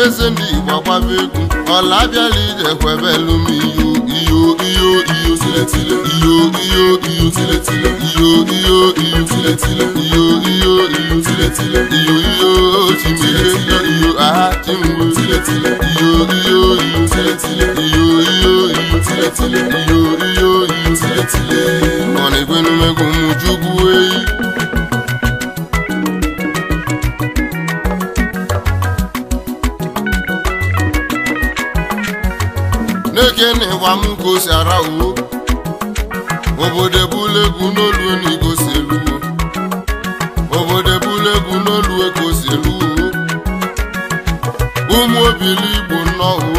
eze ndị igbo agbaba egwu ọla abịala ije kwebelu m iyo iyo iyo iyo tiletile iyo iyo iyo tiletile iyo iyo iyo tiletile iyo iyo iyo tiletile iyo iyo chimile iyo aha chimgbe tiletile iyo iyo iyo tiletile iyo iyo iyo tiletile iyo iyo iyo tiletile ọ na-ekwenumegwu m chukwu eyi n'eke na ịgba m ka o si ara uwo obodo ebula egwu n'olu na igosi eluwo obodo ebula egwu n'olu ka o si eluwo ụmụ obili igbo nnọọ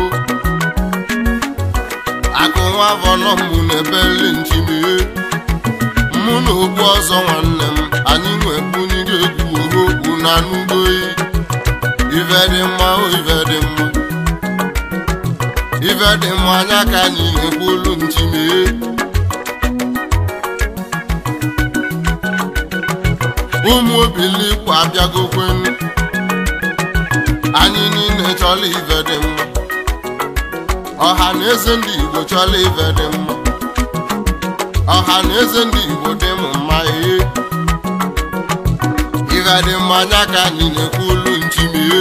akụ nwa afọ nọ mụ na ebeli nchimie mụ na okwu ọzọ nwanne m anyị nwebunye egwu ohokwu na n'ugboyi ife dị mma o ife dị mma ife dị mma anya ka anyị na-ekwu olu nchimie ụmụ obili kwa abịagokwenu anyị niile chọrọ ife dị mma ọha na eze ndị igbo chọrọ ife dị mma ọha na eze ndị igbo dị m mma ee ife dị mma anya ka anyị na-ekwu olu nchimie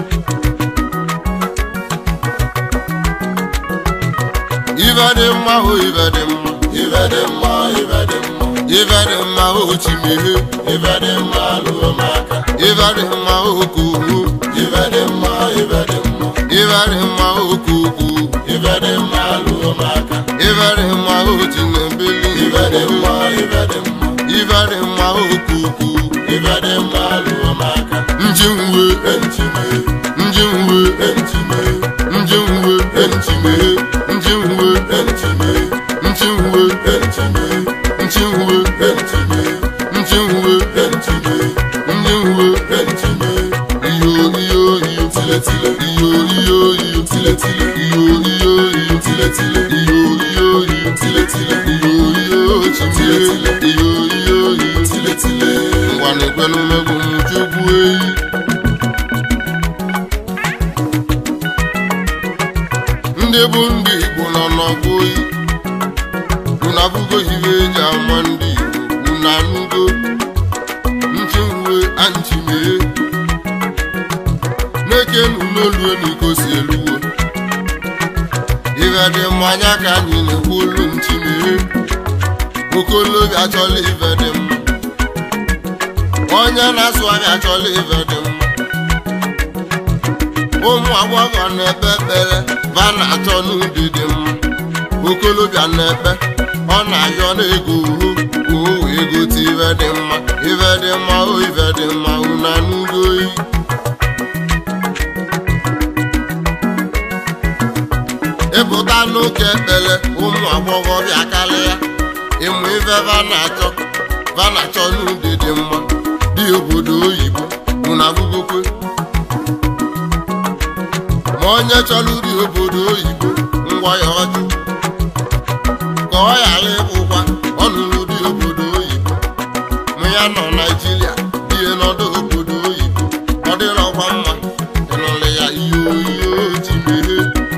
ife dị mma o ife dị mma Ife dị mma, ife dị mma, ife dị mma o chimie ife dị mma lụọ m aka. ife dị mma o kuhu Ife dị mma, ife dị mma, ife dị mma o kuku ife dị mma lụọ m aka. ife dị mma o chinebili Ife dị mma, ife dị mma, ife dị mma o kuku ife dị mma lụọ m aka. njinwe Enchime, njinwe enchime, njinwe enchime, njinwe enchime, njinwe enchime, njinwe enchime, njinwe enchime, njinwe enchime. iyo iyo iyo Tile tile, iyo iyo iyo tile tile, iyo iyo iyo tile tile, iyo iyo iyo tile tile, iyo iyo chimie iyo iyo iyo tile tile. ngwa na-ekwenu megwu m chukwu eyi ndị bụ ndị igbo nọ n'ọgbọ oyi unu abụgo ihe eji ama ndị igbo unu anụgo nchiwe anchimie na-ekenu n'olu n'iko si eluwo ife dị mmanya ka anyị na-ekwu olu nchimie okolobịa achọla ife dị mma onye na-asụ anya achọla ife dị mma ụmụ agbọghọ na-ekpe ekpere va na-achọ n'ụdị dị mma okolobịa na-ekpe ọ na-ayọ n'ego uhu ka o wee gote ife dị mma ife dị mma o ife dị mma unu anụgo oyi ịpụta n'oke ekpere ụmụ agbọghọbịa karịa ịmụ ife va na-achọ va na-achọ n'ụdị dị mma dị obodo oyibo unu abụgokwe ma onye chọrọ uri obodo oyibo ngwa ya ọjụ ka ọ ghara ịbụkwa ọnụrụ dị obodo oyibo ma ya nọ naijiria die n'ọdụ obodo oyibo ọ dịrọkwa mma ịnụrụ ya ihe oyiyo ji meghe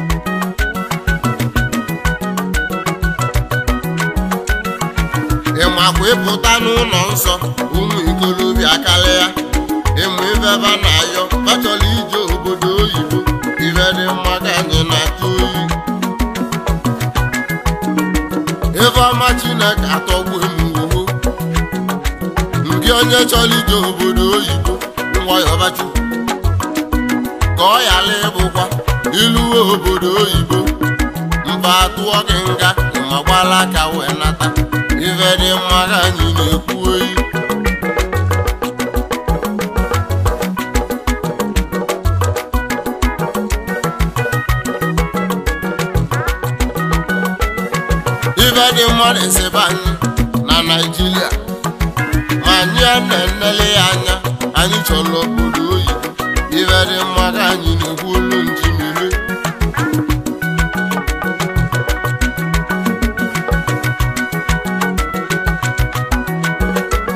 ịmakwa ịpụta n'ụlọ nsọ ụmụ ikolobịa karịa ịmụ ifeba na-ayọ bachọrọ ije obodo oyibo ife dị mma ka anyị na-atụ oyi ife ọma chineke atọgbu emuwo ndị onye chọrọ ije obodo oyibo nwayọbachi ka ọ ghara ịbụkwa iluwe obodo oyibo mba atụọ gị nga ma gbala aka wee nata ife dị mma ka anyị na-ekwu oyi ife dị mma na-esebe anyị na naijiria ma anyị a na-enele ya anya anyị chọrọ obodo oyibo ife dị mma ka anyị na-ekwu olu njimire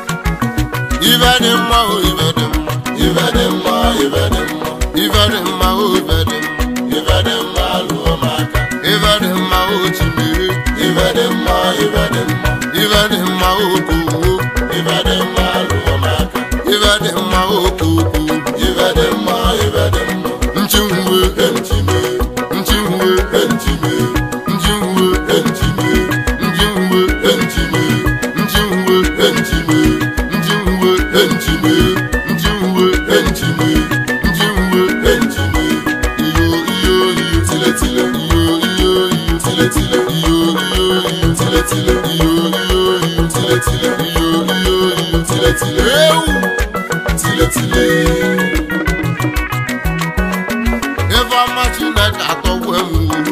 ife dị mma o ife dị mma Ife dị mma, ife dị mma, ife dị mma o o ife dị mma ife dị mma lụọ m aka ife dị mma o chimere ife dị mma ife dị mma ife dị mma o kowo ife dị mma lụọ m aka ife dị mma o koko ife dị mma ife dị mma nchinwe enchime nchinwe enchime nchinwe enchime nchinwe enchime nchinwe enchime nchinwe enchime nchinwe enchime nchinwe enchime iyo iyo iyo tile tile iyo iyo iyo tile tile iyo iyo iyo tile tile iyo iyo iyo tile tile iyo iyo iyo tile tile ewu tile tile ebe ọma chineke atọgbu enwuru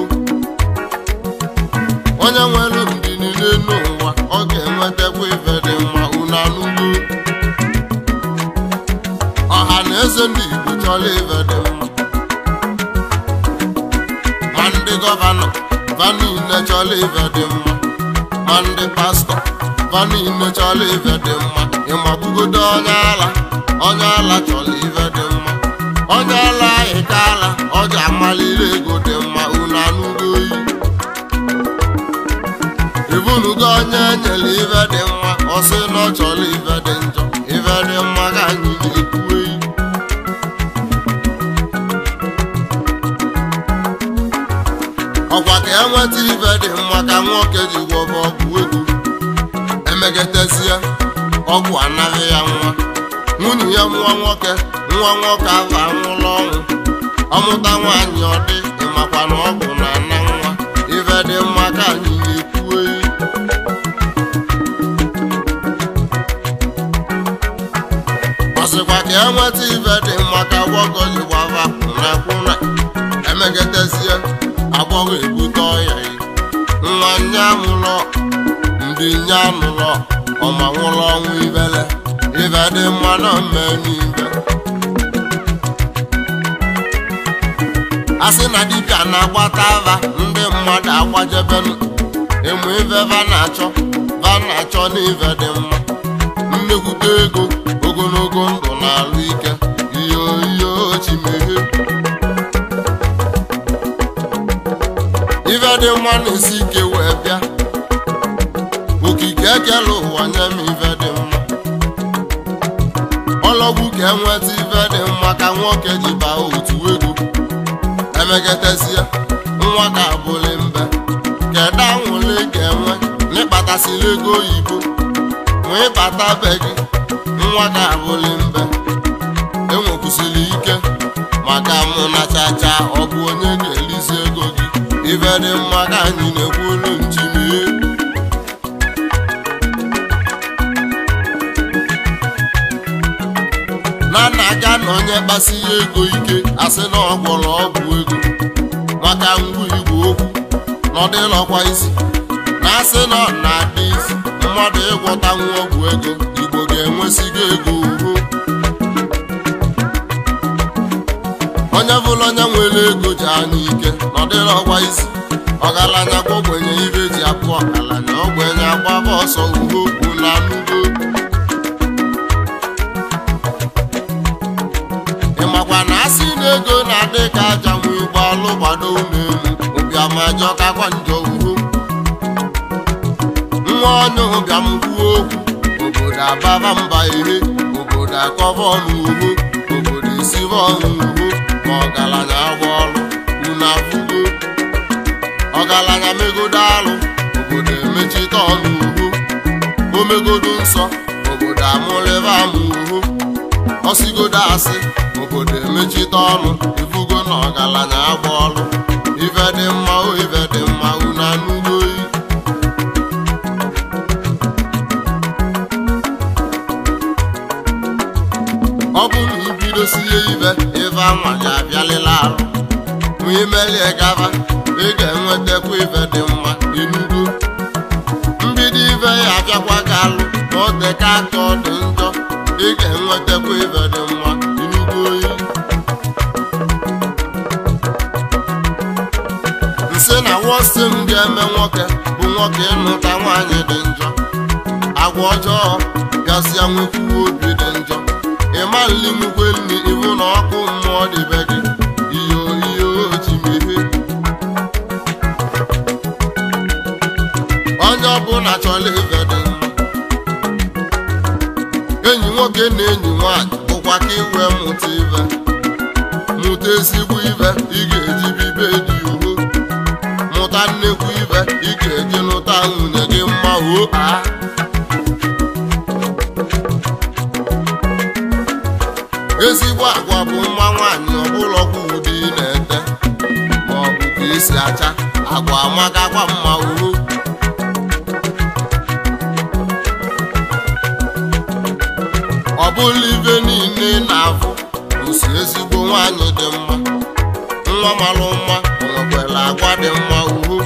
onye nwere ndị niile n'ụwa ọ ga-enwetakwa ife dị mma unu anụgo ọha na eze ndị igbo chọrọ ife dị mma ma ndị gọvanọ va niile chọrọ ife dị mma ma ndị pastọ va niile chọrọ ife dị mma ịmagbugodo onye ala onye ala chọrọ ife dị mma onye ala anyị ka ala ọja amaliri ego dị mma unu anụgo oyi ibunugo onye nyere ife dị mma ọ sị na ọ chọrọ ife dị njọ ife dị mma ka anyị na-ekwu oyi ọkwa ka enweta ife dị mma ka nwoke ji gwọba ọgwụ ego emegetezie ọgwụ anaghị ya nwa nwunye ya nwa nwoke nwa nwoke ahụ anwụla ọnwụ ọmụta nwaanyị ọ dị ịmakwa na ọgwụ na ana nwa ife dị mma ka anyị na-ekwu eyi ọsịkwa ka enweta ife dị mma ka gwọgọ ji gbava kwụna kwụna emegetezie agbọghọ ebute ọya yi nwa nye amụlọ ndị nye anụlọ ọma nwụrụ ọnwụ ibele ife dị mma na mmemme ibe a sị na dibịa na-agbata ava ndị mmadụ agbajebenu ịmụ ife va na-achọ va na-achọ na ife dị mma nnekwute ego ogologo ndụ na-alụ ike iyo iyo chimehie ife dị mma na-esi ike wee bịa okike ekele ụwa nye m ife dị mma ọlọgwu ka enweta ife dị mma ka nwoke ji baa otu ego emegetezie nwa ka abụlị mbe kedu anwụle ga-enwe n'ịkpatasịla ego oyibo ma ịbata be gị nwa ka abụlị mbe enwekwusịrị ike maka mụ na chacha ọ bụ onye ga-elizi ego gị ife dị mma ka anyị na-ekwu olu nchimie na nna ga na onye kpasi ya ego ike asị na ọ gwọrọ ọgwụ ego maka ngwa igwe okwu na ọ dịlọkwa isi na asị na ọ na-adị isi mmadụ ịgwọta nwa ọgwụ ego igbo ga-enwesigo ego uhu onye bụla onye nwere ego ji anya ike na ọ dịlọkwa isi ọgaranya gwa ogbenye ibe ji apụ ọgaranya ogbenye agbaba ọsọ uhe okwu na anụgo ịmakwa na asị na ego na-adị ka aja nwe ụgbọalụ gbado n'elu ụbịamajọ kakwa njọ uhu nwa onye ụbịam kwuo okwu obodo ababa mba ihe obodo akọba ọnụ uhu obodo esibe ọnụ uhu ma ọgaranya agba ọrụ unu afụgo ọgaranya megodo alụ obodo emechite ọnụ uhu omegodo nsọ obodo amụlịba amụ uhu ọsigodo asị obodo emechite ọnụ ifugo na ọgaranya agba ọrụ ife dị mma o ife dị mma unu anụgo oyi ọ bụ na ibidosie ibe ife anwa ga-abịalịla arụ ma imelie gaba ị ga-enwetakwa ife dị mma inugo mbido ife ya abịakwa gị alụ ma ọ dịka aka ọ dị njọ ị ga-enwetakwa ife dị mma inugo oyi nsị na wọsi m ga-eme nwoke bụ nwoke ịnụta nwaanyị dị njọ agwa ọjọọ gasịa nwekwuwe obi dị njọ ịma nli nwukwe nri iwu na ọkụ mmụọ dị be gị iyo onye ọbụla chọrọ ife dị mma enyi nwoke na enyi nwanyị bụkwa ka iwe mụta ife mụta ezigbo ife ị ga-eji bibe dị uho mụta nnekwu ife ị ga-eji nụta nwunye gị mma o a ezigbo agwa bụ nwa nwaanyị ọbụlọkwa ụdị ị na-ete ma ọ bụ ka esi acha agwa amakakwa mma uhu ọ bụla ibe niile na-afụ osi ezigbo nwaanyị dị mma nwa malụ mma o nwekwara agwa dị mma uhu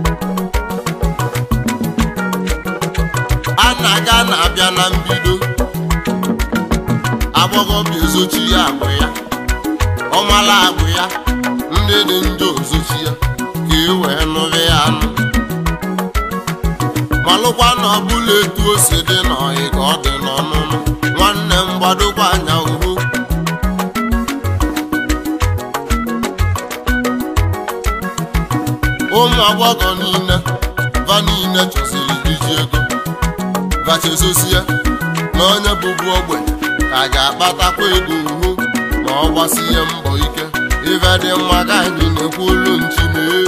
a na-aga na-abịa na mbido agbọghọbịa ezochi ya agwụ ya ọmala agwụ ya ndị dị njọ ozochi ya ka e wee nụrụ ya anụ malụkwa na ọbụla etu o si dị n'ọhị ka ọ dị n'ọnụnụ nwanne m gbadokwa anya uhu ụmụ agbọghọ niile va niile chọsiri iji ego vachezosie na onye bụbu ogbenye ka ga-akpatakwa ego uhu ma ọ gbasie mbọ ike ife dị mma ka anyị na-ekwu olu nchimee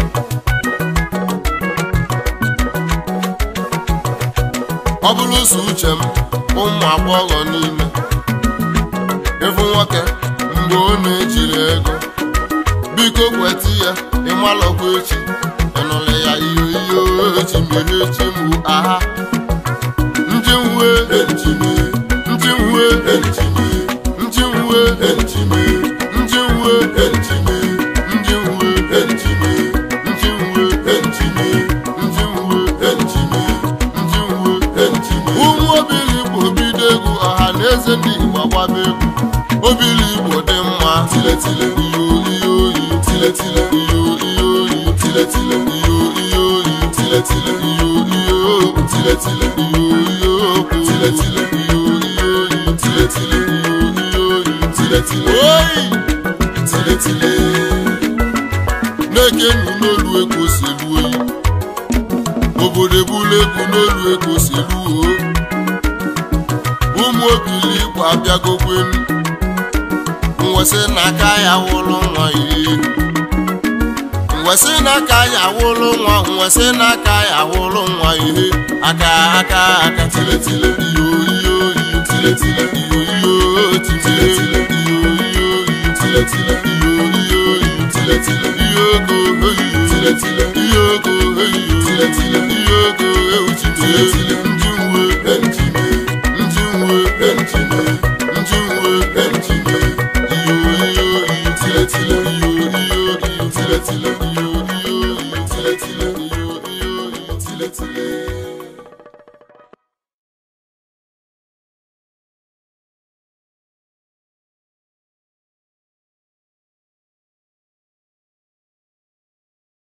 ọ bụrụ so uche m ụmụ agbọghọ niile ịfụ nwoke mgbe ọ na-ejiri ego biko kweta ya ịmalọkwa echi ịnụlị ya iyo iyo echi mere echi mụ aha njinwe Ejime, njinwe ejime, njinwe ejime, njinwe ejime, njinwe ejime, njinwe ejime, njinwe ejime, njinwe ejime. ụmụ obili igbo bido egwu ọha na eze ndị igbo agbaba egwu obili igbo dị mma Tile tile, iyo iyo iyo tile tile, iyo iyo iyo tile tile, iyo iyo iyo tile tile, iyo iyo tile tile, iyo iyo Tile tile. iyo iyo iyo tile tile, iyo iyo iyo tile tile, oyi tile tile. na-eke nnu n'olu ego si elu oyi obodo ebula egwu n'olu ego si elu o ụmụ obili igbo abịagokwenu nwesị n'aka ya wụlụ nwa ihe nwesị n'aka ya wụlụ nwa nwesị n'aka ya wụlụ nwa ihe aka aka aka tile tile iyo iyo iyo tile tile iyo iyo tile tile iyo iyo iyo Tile tile, iyo iyo iyo tile tile, iyo ogo iyo tile tile,